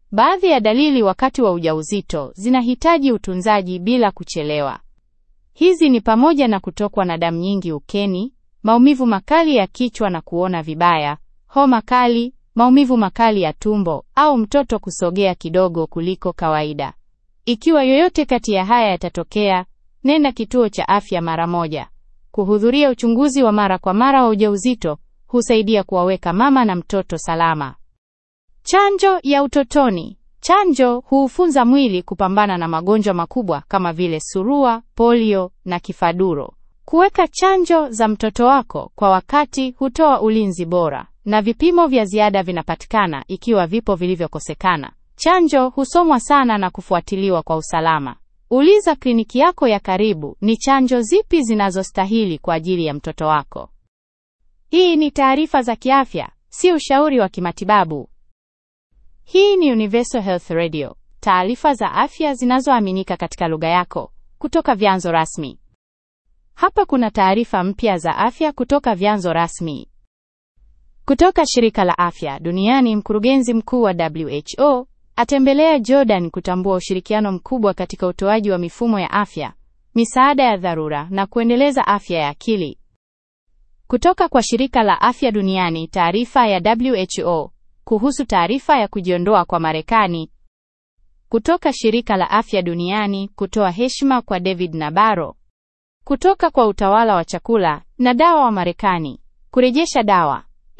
Baadhi ya dalili wakati wa ujauzito zinahitaji utunzaji bila kuchelewa. Hizi ni pamoja na kutokwa na damu nyingi ukeni, maumivu makali ya kichwa na kuona vibaya, homa kali, maumivu makali ya tumbo au mtoto kusogea kidogo kuliko kawaida. Ikiwa yoyote kati ya haya yatatokea, nenda kituo cha afya mara moja. Kuhudhuria uchunguzi wa mara kwa mara wa ujauzito husaidia kuwaweka mama na mtoto salama. Chanjo ya utotoni. Chanjo huufunza mwili kupambana na magonjwa makubwa kama vile surua, polio na kifaduro. Kuweka chanjo za mtoto wako kwa wakati hutoa ulinzi bora, na vipimo vya ziada vinapatikana ikiwa vipo vilivyokosekana. Chanjo husomwa sana na kufuatiliwa kwa usalama. Uliza kliniki yako ya karibu ni chanjo zipi zinazostahili kwa ajili ya mtoto wako. Hii ni taarifa za kiafya, si ushauri wa kimatibabu. Hii ni Universal Health Radio, taarifa za afya zinazoaminika katika lugha yako kutoka vyanzo rasmi. Hapa kuna taarifa mpya za afya kutoka vyanzo rasmi. Kutoka shirika la afya duniani, mkurugenzi mkuu wa WHO atembelea Jordan kutambua ushirikiano mkubwa katika utoaji wa mifumo ya afya, misaada ya dharura na kuendeleza afya ya akili. Kutoka kwa shirika la afya duniani, taarifa ya WHO kuhusu taarifa ya kujiondoa kwa Marekani. Kutoka shirika la afya duniani kutoa heshima kwa David Nabaro. Kutoka kwa utawala wa chakula na dawa wa Marekani kurejesha dawa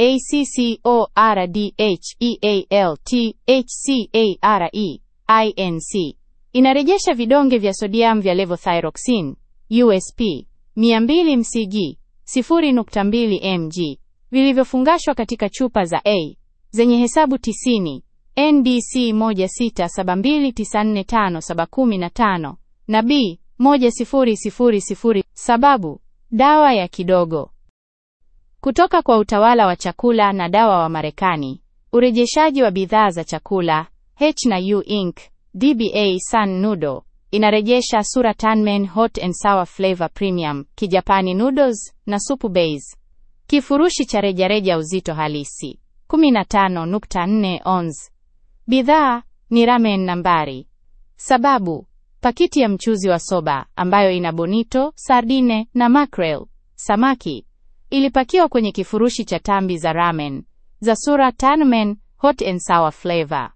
ACCORDHEALTHCARE inarejesha vidonge vya sodium vya levothyroxine USP 200 mcg 0.2 mg vilivyofungashwa katika chupa za A zenye hesabu 90 NDC 16729451715 na B 1000 sababu dawa ya kidogo. Kutoka kwa utawala wa chakula na dawa wa Marekani, urejeshaji wa bidhaa za chakula H&U Inc. DBA San Noodle inarejesha sura Tanmen Hot and Sour Flavor Premium, Kijapani noodles na supu base. Kifurushi cha rejareja uzito halisi 15.4 ons. Bidhaa ni ramen nambari. Sababu pakiti ya mchuzi wa soba ambayo ina bonito, sardine na mackerel, samaki ilipakiwa kwenye kifurushi cha tambi za ramen za sura Tanmen Hot and Sour Flavor.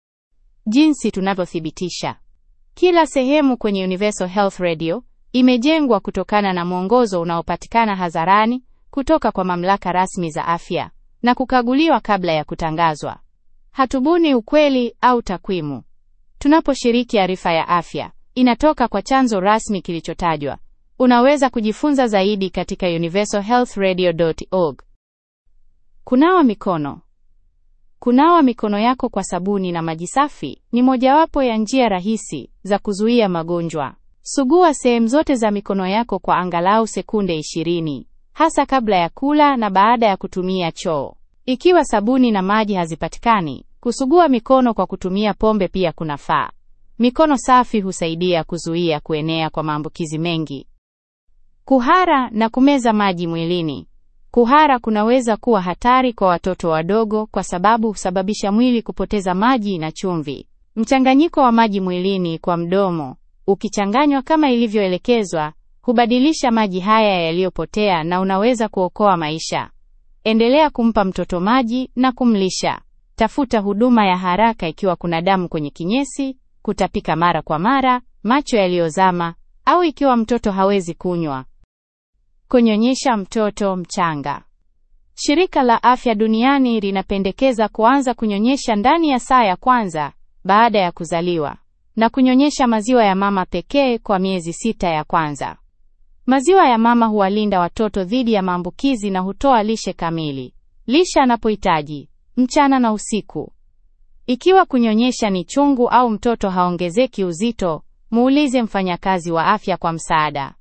Jinsi tunavyothibitisha. Kila sehemu kwenye Universal Health Radio imejengwa kutokana na mwongozo unaopatikana hadharani kutoka kwa mamlaka rasmi za afya na kukaguliwa kabla ya kutangazwa. Hatubuni ukweli au takwimu. Tunaposhiriki arifa ya afya, inatoka kwa chanzo rasmi kilichotajwa. Unaweza kujifunza zaidi katika universalhealthradio.org. Kunawa mikono. Kunawa mikono yako kwa sabuni na maji safi ni mojawapo ya njia rahisi za kuzuia magonjwa. Sugua sehemu zote za mikono yako kwa angalau sekunde 20, hasa kabla ya kula na baada ya kutumia choo. Ikiwa sabuni na maji hazipatikani, kusugua mikono kwa kutumia pombe pia kunafaa. Mikono safi husaidia kuzuia kuenea kwa maambukizi mengi. Kuhara na kumeza maji mwilini. Kuhara kunaweza kuwa hatari kwa watoto wadogo kwa sababu husababisha mwili kupoteza maji na chumvi. Mchanganyiko wa maji mwilini kwa mdomo, ukichanganywa kama ilivyoelekezwa, hubadilisha maji haya yaliyopotea na unaweza kuokoa maisha. Endelea kumpa mtoto maji na kumlisha. Tafuta huduma ya haraka ikiwa kuna damu kwenye kinyesi, kutapika mara kwa mara, macho yaliyozama au ikiwa mtoto hawezi kunywa. Kunyonyesha mtoto mchanga. Shirika la Afya Duniani linapendekeza kuanza kunyonyesha ndani ya saa ya kwanza baada ya kuzaliwa na kunyonyesha maziwa ya mama pekee kwa miezi sita ya kwanza. Maziwa ya mama huwalinda watoto dhidi ya maambukizi na hutoa lishe kamili. Lisha anapohitaji mchana na usiku. Ikiwa kunyonyesha ni chungu au mtoto haongezeki uzito, muulize mfanyakazi wa afya kwa msaada.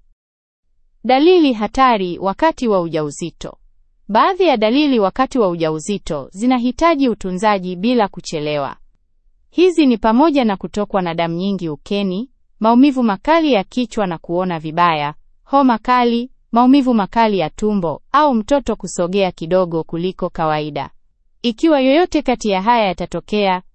Dalili hatari wakati wa ujauzito. Baadhi ya dalili wakati wa ujauzito zinahitaji utunzaji bila kuchelewa. Hizi ni pamoja na kutokwa na damu nyingi ukeni, maumivu makali ya kichwa na kuona vibaya, homa kali, maumivu makali ya tumbo au mtoto kusogea kidogo kuliko kawaida. Ikiwa yoyote kati ya haya yatatokea,